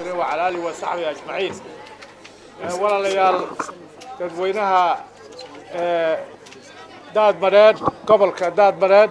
وسلم وعلى آله وصحبه أجمعين ولا ليال تدوينها داد مراد قبل كداد مراد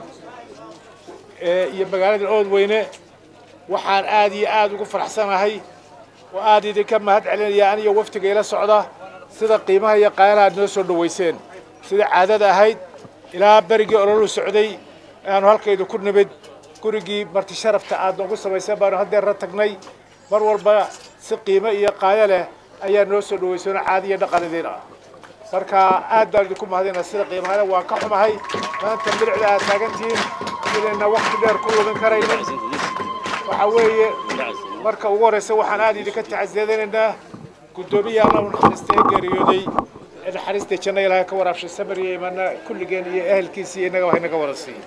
iyo magaalada oodweyne waxaan aad iyo aad ugu faraxsanahay oo aad idinka mahad celinaya aniyo waftiga ila socda sida qiimaha iyo qaalaha aad noo soo dhowayseen sida caadada ahayd ilaa berigii ololu socday aanu halkaydu ku nimid gurigii marti sharafta aad noogu samayseen baanu haddeerra tagnay mar walba si qiimo iyo qaayo leh ayaa noo soo dhowaysoona caadi iyo dhaqanidiin ah marka aad baan idinku mahadinaa sida qiimahale waan ka xumahay maanta milicda aad taagantihiin inayna waqti dheer ku lumin karaynin waxaa weeye marka ugu horreysa waxaan aad idinka tacsiyadaynaynaa guddoomiya alla u naxariista ee geeriyooday ee naxariista janna ilaahay ka waraabshay samariya imaana kulligeen iyo ehelkiisii innaga wax inaga wada siiy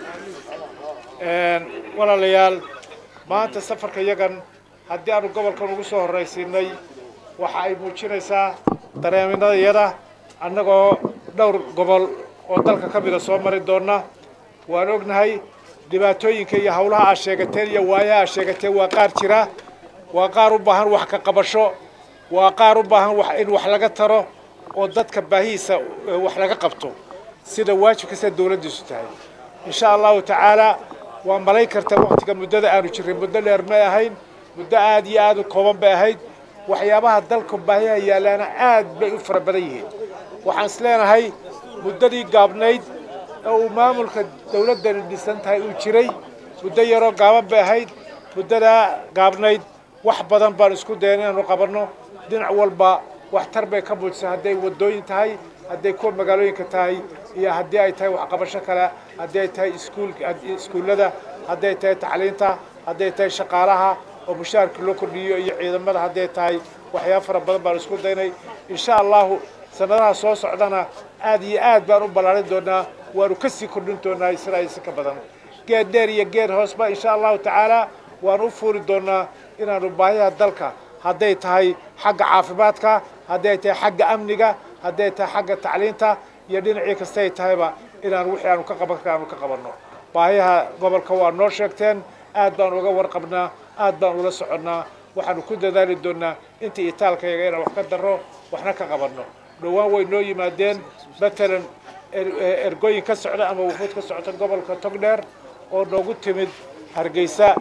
walaalayaal maanta safarka yagan haddii aanu gobolkan ugu soo horraysiinay waxa ay muujinaysaa dareeminadayada annagoo dhowr gobol oo dalka ka mida soo mari doonna waan ognahay dhibaatooyinka iyo hawlaha aad sheegateen iyo waayaha aad sheegateen waa qaar jira waa qaar u baahan wax ka qabasho waa qaar u baahan wax in wax laga taro oo dadka baahihiisa wax laga qabto sida waajibka sida dawladdiisu tahay insha allahu tacaala waa malayn kartaa waqtiga muddada aanu jirray muddo dheer may ahayn muddo aad iyo aad u kooban bay ahayd waxyaabaha dalka baahiyaha yaallaana aad bay u fara badan yihiin waxaan is leenahay muddadii gaabnayd oo uu maamulka dawladdani dhisan tahay uu jiray muddo yaroo gaaban bay ahayd muddadaa gaabnayd wax badan baan isku dayan inaanu qabanno dhinac walba waxtar bay ka muujisay hadday waddooyin tahay hadday kuwa magaalooyinka tahay iyo haddii ay tahay waxqabasho kale haddii ay tahay iskuul iskuullada hadday tahay tacliinta hadday tahay shaqaalaha oo mushaharka loo kordhiyo iyo ciidamada hadday tahay waxyaaba fara badan baan isku daynay insha allahu sanadaha soo socdana aad iyo aad baan u ballaarin doonaa waanu ka sii kordhin doonaa sida aysi ka badan geed dheer iyo geed hoosba insha allahu tacaala waanu u fuuri doonaa inaanu baahiyaha dalka hadday tahay xagga caafimaadka hadday tahay xagga amniga hadday tahay xagga tacliinta iyo dhinacii kastay tahayba inaan wixii aanu ka qaban kara aanu ka qabanno baahiyaha gobolka waa noo sheegteen aad baan uga warqabnaa aad baan ula soconnaa waxaanu ku dadaali doonaa intii itaalkayaga inaan wax ka darro waxna ka qabanno dhowaan way noo yimaadeen matalan ergooyin ka socda ama wufuud ka socota gobolka togdheer oo noogu timid hargeysa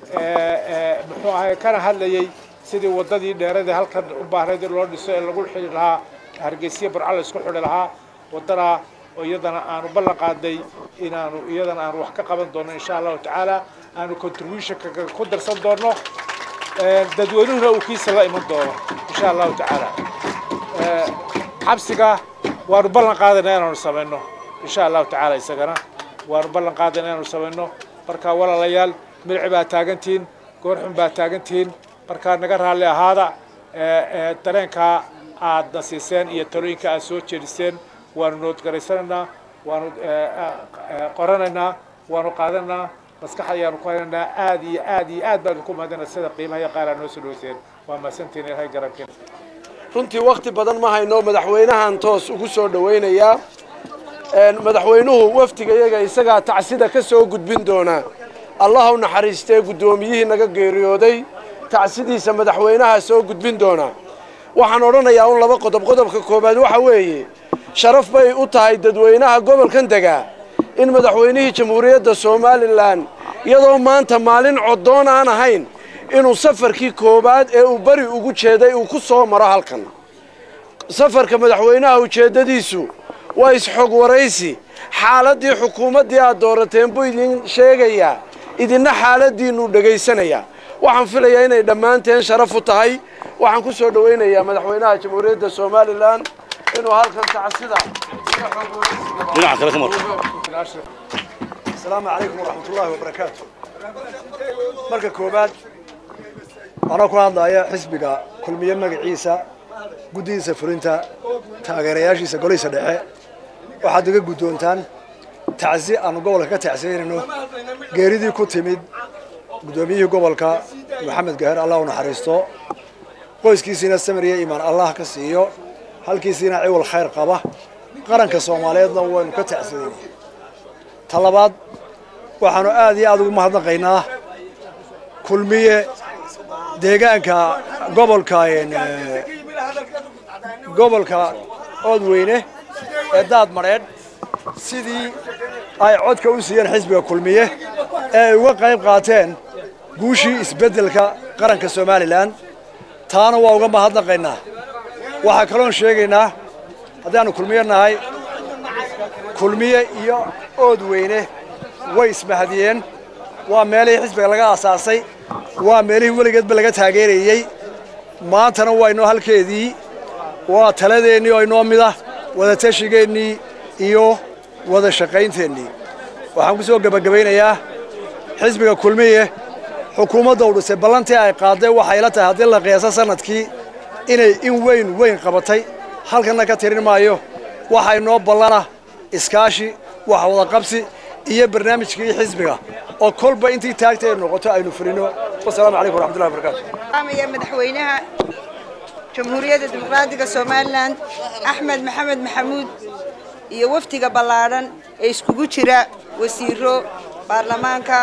muxuu ahay kana hadlayay sidii waddadii dheeradii halkan u baahnayd in loo dhiso ee lagu xidhi lahaa hargeysiya burcal isku xidhi lahaa waddanaa oo iyadana aanu ballan qaaday inaanu iyadana aanu wax ka qaban doono insha allahu tacaala aanu contributionka ku darsan doono dadweynuhuna uu kiisa la iman doono insha allahu tacaala xabsiga waanu ballan qaadayna inaanu samayno insha allahu tacaala isagana waanu ballan qaadayna inaanu samayno markaa walaalayaal milici baa taagantihiin goorxun baa taagantihiin markaa naga raalli ahaada dareenkaa aadna siiseen iyo talooyinka aad soo jeediseen waanu noodgaraysanaynaa waanu qoranaynaa waanu qaadanaynaa maskaxda ayaanu ku haynaynaa aad iyo aad iyo aad baan idinku mahadinaa sida qiimaha iyo qaar aad noo soo dhaweyseen waa mahadsantihiin ilahay garankeen runtii wakti badan ma hayno madaxweynahan toos ugu soo dhowaynayaa madaxweynuhu wafdiga iyaga isagaa tacsida ka soo gudbin doonaa allah u naxariistee guddoomiyihii naga geeriyooday tacsidiisa madaxweynaha soo gudbin doonaa waxaan odhanayaa un laba qodob qodobka koowaad waxa weeye sharaf bay u tahay dadweynaha gobolkan degaa in madaxweynihii jamhuuriyadda somalilan iyadoo maanta maalin coddoon aan ahayn inuu safarkii koowaad ee uu beri ugu jeeday uu ku soo maro halkan safarka madaxweynaha ujeeddadiisu waa isxog waraysi xaaladdii xukuumaddii aad doorateen buu idin sheegayaa idinna xaaladdiinnu dhegaysanayaa waxaan filayaa inay dhammaanteen sharaf u tahay waxaan ku soo dhowaynayaa madaxweynaha jamhuuriyadda somalilan inuu halkan tacsida asalaamu calaykum waraxmat ullaahi wabarakaatu marka koowaad anoo ku hadlaya xisbiga kulmiye magaciisa guddidiisa fulinta taageerayaashiisa golihiisa dhexe waxaad iga guddoontaan tacsi aanu gobolka ka tacsiyanayno geeridii ku timid guddoomiyihii gobolka maxamed gaher allah u naxariisto qoyskiisiina samariya imaan allah ka siiyo halkiisiina ciwal khayr qaba qaranka soomaaliyeedna waynu ka tacsiyanay ta labaad waxaanu aad iyo aad ugu mahadnaqaynaa kulmiye deegaanka gobolka gobolka oodweyne ee daad madheedh sidii ay codka u siiyeen xisbiga kulmiye ee ay uga qayb qaateen guushii isbeddelka qaranka somalilan taana waa uga mahadnaqaynaa waxaa kaloon sheegaynaa haddaannu kulmiye nahay kulmiye iyo oodweyne way ismahadiyeen waa meelihii xisbiga laga aasaasay waa meelihii weligeedba laga taageerayey maantana waa inoo halkeedii waa taladeennii oo inoo mida wadatashigeennii iyo wada shaqaynteenii waxaan ku soo gebagabaynayaa xisbiga kulmiye xukuumadda u dhisay ballantii ay qaaday waxay la tahay haddii la qiyaaso sanadkii inay in weyn weyn qabatay halkanna ka tirin maayo waxaa inoo ballana iskaashi wax wadaqabsi iyo barnaamijkii xisbiga oo kolba intii taagta ay noqoto aynu fulino wasalaamu calaykum waraxmatullahi wabarakatu amaya madaxweynaha jamhuuriyadda dimuqraadiga somalilan axmed maxamed maxamuud iyo wafdiga ballaadhan ee iskugu jira wasiiro baarlamaanka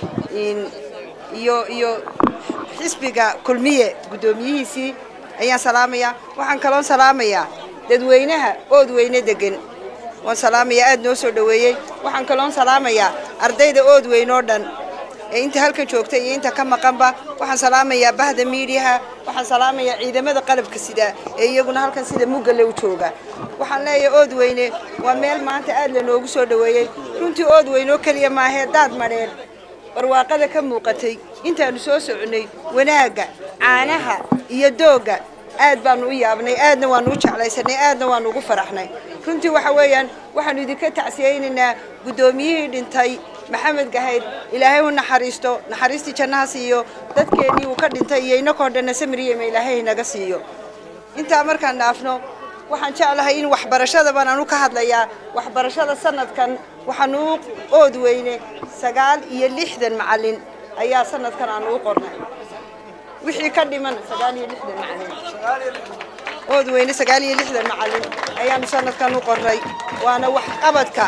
iyo iyo xisbiga kulmiye guddoomiyihiisii ayaan salaamayaa waxaan kaloon salaamayaa dadweynaha oodweyne degan waan salaamayaa aad noo soo dhoweeyey waxaan kaloon salaamayaa ardayda oodweyne oo dhan ee inta halkan joogta iyo inta ka maqanba waxaan salaamayaa bahda miidiyaha waxaan salaamayaa ciidamada qalabka sida ee iyaguna halkan sida muggale u jooga waxaan leeyahay oodweyne waa meel maanta aad lanoogu soo dhoweeyey runtii oodweyne oo keliya maahee daad madheer barwaaqada ka muuqatay intaannu soo soconnay wanaagga caanaha iyo doogga aad baanu u yaabnay aadna waanu u jeclaysanay aadna waanu ugu faraxnay runtii waxa weeyaan waxaanu idinka tacsiyaynaynaa guddoomiyihii dhintay maxamed gahayr ilaahay u naxariisto naxariistii jannaha siiyo dadkeennii uu ka dhintay iyo inakoo dhanna samiriyema ilaahay naga siiyo intaa markaan dhaafno waxaan jeclahay in waxbarashada baan anu ka hadlayaa waxbarashada sanadkan waxaanu u ood weyne sagaal iyo lixdan macallin ayaa sanadkan aanu u qornay wixii ka dhiman sagaal iyo lixdan macallin ood weyne sagaal iyo lixdan macallin ayaanu sanadkan u qornay waana waxqabadka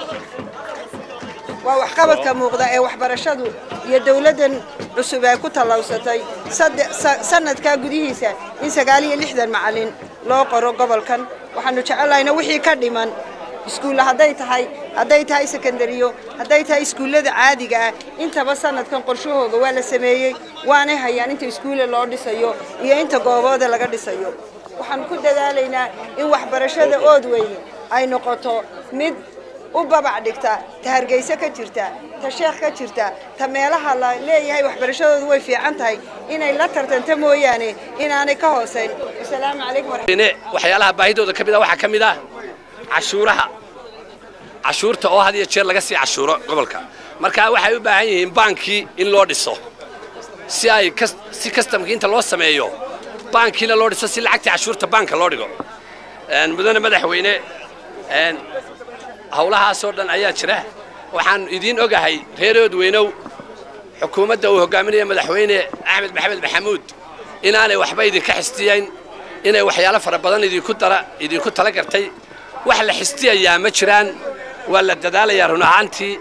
waa waxqabadka muuqda ee waxbarashadu iyo dawladdan cusub ay ku tallawsatay sanadkaa gudihiisa in sagaal iyo lixdan macallin loo qoro gobolkan waxaanu jecelnahayna wixii ka dhiman iskuulla hadday tahay hadday tahay sekondariyo hadday tahay iskuullada caadiga ah intaba sanadkan qorshahooga waa la sameeyey waanay hayaan inta iskuulle loo dhisayo iyo inta goobooda laga dhisayo waxaan ku dadaalaynaa in waxbarashada ood weyne ay noqoto mid u babac dhigta ta hargeysa ka jirta ta sheekh ka jirta ta meelaha la leeyahay waxbarashadoodu way fiican tahay inay la tartanta mooyaane inaanay ka hoosayn asalaamu calaykum waxyaalaha baahidooda ka mid ah waxaa ka mid ah cashuuraha cashuurta oo had iyo jeer laga sii cashuuro gobolka marka waxay u baahan yihiin baankii in loo dhiso si ay si kastamkii inta loo sameeyo baankiina loo dhiso si lacagtii cashuurta baanka loo dhigo mudane madaxweyne hawlahaasoo dhan ayaa jira waxaan idiin ogahay reerood weynow xukuumadda uu hogaaminaya madaxweyne axmed maxamed maxamuud inaanay waxba idinka xistiyayn inay waxyaalo fara badan idinku dara idinku tala gartay wax la xistiyayaa ma jiraan waa la dadaalayaa run ahaantii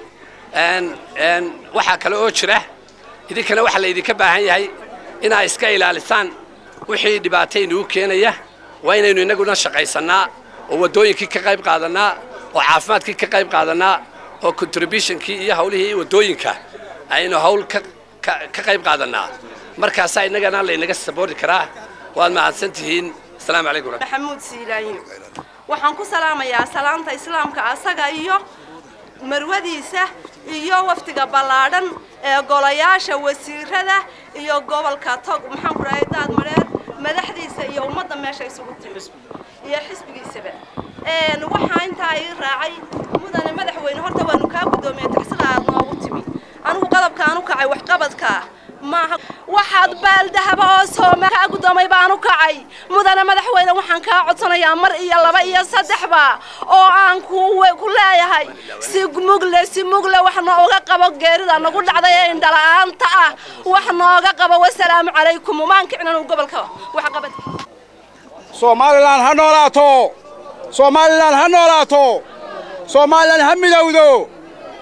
waxaa kale oo jira idinkana waxaa la idinka baahan yahay inaa iska ilaalisaan wixii dhibaataynugu keenaya waa inaynu innaguna shaqaysannaa oo waddooyinkii ka qayb qaadannaa oo caafimaadkii ka qayb qaadannaa oo contributionkii iyo hawlihii waddooyinka aynu hawl ka qayb qaadannaa markaasaa innagana laynaga saboori karaa waad mahadsan tihiin asalaamu calaykum maxamuud siilaanyo waxaan ku salaamayaa salaanta islaamka asaga iyo marwadiisa iyo wafdiga ballaadhan ee golayaasha wasiirada iyo gobolka tog maxaan ku dhahay daad mareer madaxdiisa iyo ummadda meesha isugu timi iyo xisbigiisaba waxaa intaa ii raacay mudane madaxweyne horta waanu kaa guddoomiyey taxsida aad noogu timi anigu qodobkaan u kacay waxqabadkaa maaha waxaad baaldahaba oo sooma kaa guddoomay baan u kacay mudane madaxweyne waxaan kaa codsanayaa mar iyo laba iyo saddexba oo aan ku leeyahay si mugle si mugle wax nooga qabo geerida nagu dhacday ee indhala-aanta ah wax nooga qabo wasalaamu calaykum umaan kicnan gobolka waxqabad somalilan ha noolaato somalilan ha noolaato somalilan ha midowdo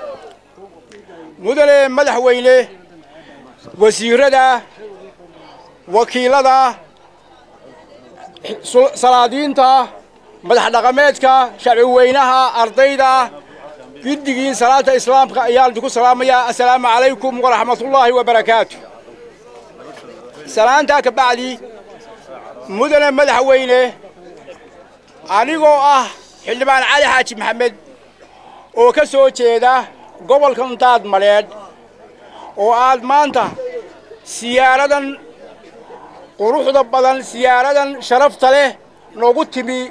mudane madaxweyne wasiirada wakiilada salaadiinta madax dhaqameedka shacbi weynaha ardayda giddigiin salaanta islaamka ayaan idinku salaamayaa assalaamu calaykum waraxmatullaahi wabarakaatu salaantaa ka bacdi mudane madaxweyne anigoo ah xildhibaan cali xaaji maxamed oo ka soo jeeda gobolkan daad madheedh oo aad maanta siyaaradan quruxda badan siyaaradan sharafta leh noogu timi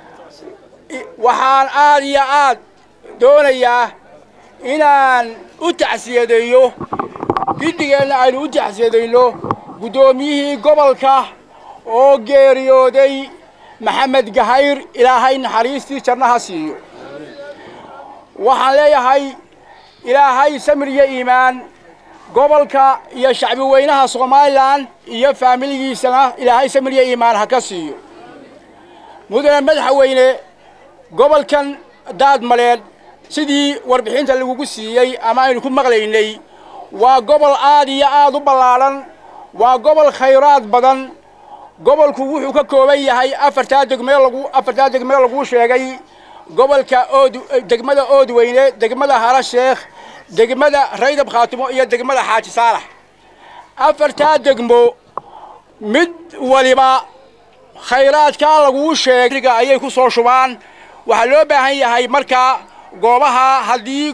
waxaan aad iyo aad doonayaa inaan u tacsiyadeeyo giddigeenna aynu u tacsiyadayno guddoomiyihii gobolka oo geeriyooday maxamed gahayr ilaahay naxariistii jannaha siiyo waxaan leeyahay ilaahay samir iyo iimaan gobolka iyo shacbi weynaha somalilan iyo faamiligiisana ilaahay samir iyo iimaan ha ka siiyo mudane madaxweyne gobolkan daad maleed sidii warbixinta lagugu siiyey ama aynu ku maqlaynay waa gobol aad iyo aad u ballaadhan waa gobol khayraad badan gobolku wuxuu ka kooban yahay afartaa degmee lagu afartaa degmee laguu sheegay gobolka ood degmada oodweyne degmada hara sheekh degmada raydab khaatimo iyo degmada xaaji saalax afartaa degmo mid waliba khayraadkaa laguu sheegay ayay ku soo shubaan waxaa loo baahan yahay markaa goobaha haddii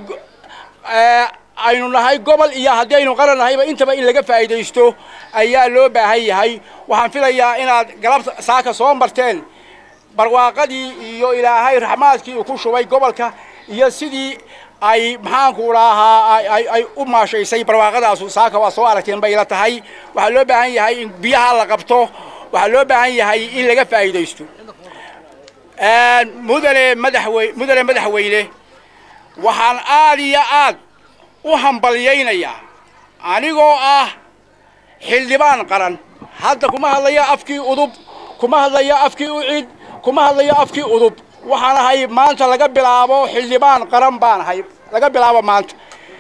aynu nahay gobol iyo haddii aynu qaran nahayba intaba in laga faa'iidaysto ayaa loo baahan yahay waxaan filayaa inaad galabta saaka soo marteen barwaaqadii iyo ilaahay raxmaadkii uu ku shubay gobolka iyo sidii ay maxaanku dhahaa ay u maashaysay barwaaqadaasu saaka waa soo aragteen bay ila tahay waxaa loo baahan yahay in biyaha la qabto waxaa loo baahan yahay in laga faa'iidaysto mudane madaxwe mudane madaxweyne waxaan aad iyo aad u hambalyaynayaa anigoo ah xildhibaan qaran hadda kuma hadlayo afkii udub kuma hadlayo afkii ucid kuma hadlayo afkii udub waxaan ahay maanta laga bilaabo xildhibaan qaran baan ahay laga bilaabo maanta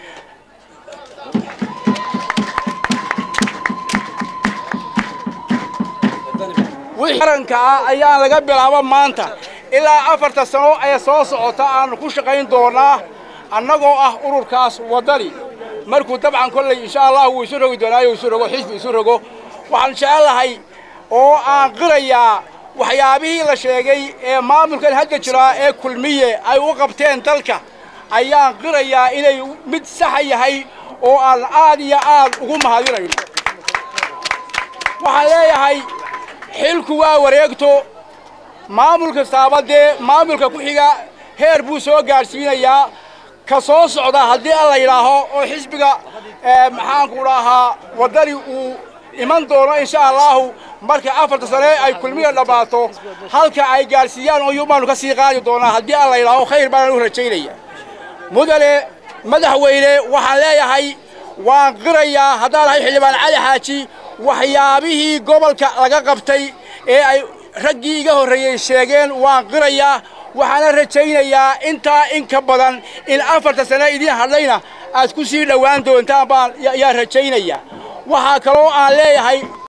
wixii qaranka ah ayaan laga bilaabo maanta ilaa afarta sano ee soo socota aanu ku shaqayn doonaa annagoo ah ururkaas waddani markuu dabcan kolley insha allah wuu isu rogi doonaayo isu rogo xisbi isu rogo waxaan jecelahay oo aan qirayaa waxyaabihii la sheegay ee maamulkan hadda jiraa ee kulmiye ay u qabteen dalka ayaan qirayaa inay mid saxa yahay oo aan aad iyo aad ugu mahadinayno waxaan leeyahay xilku waa wareegto maamul kastaaba dee maamulka ku xiga heer buu soo gaadhsiinayaa ka soo socda haddii alla yidhaaho oo xisbiga maxaanku dhahaa waddani uu iman doono insha allahu marka afarta sane ay kulmiya dhammaato halka ay gaadhsiiyaan oo yubaanu ka sii qaadi doonaa haddii alla yidhaaho khayr baanaan u rajaynaya mudane madaxweyne waxaan leeyahay waan qirayaa haddaan ahay xildhibaan cali xaaji waxyaabihii gobolka laga qabtay ee ay raggii iga horreeyey sheegeen waan qirayaa waxaana rajaynayaa intaa in ka badan in afarta sane idiin hadlayna aad ku sii dhowaan doontaan baan yaa rajaynaya waxaa kaloo aan leeyahay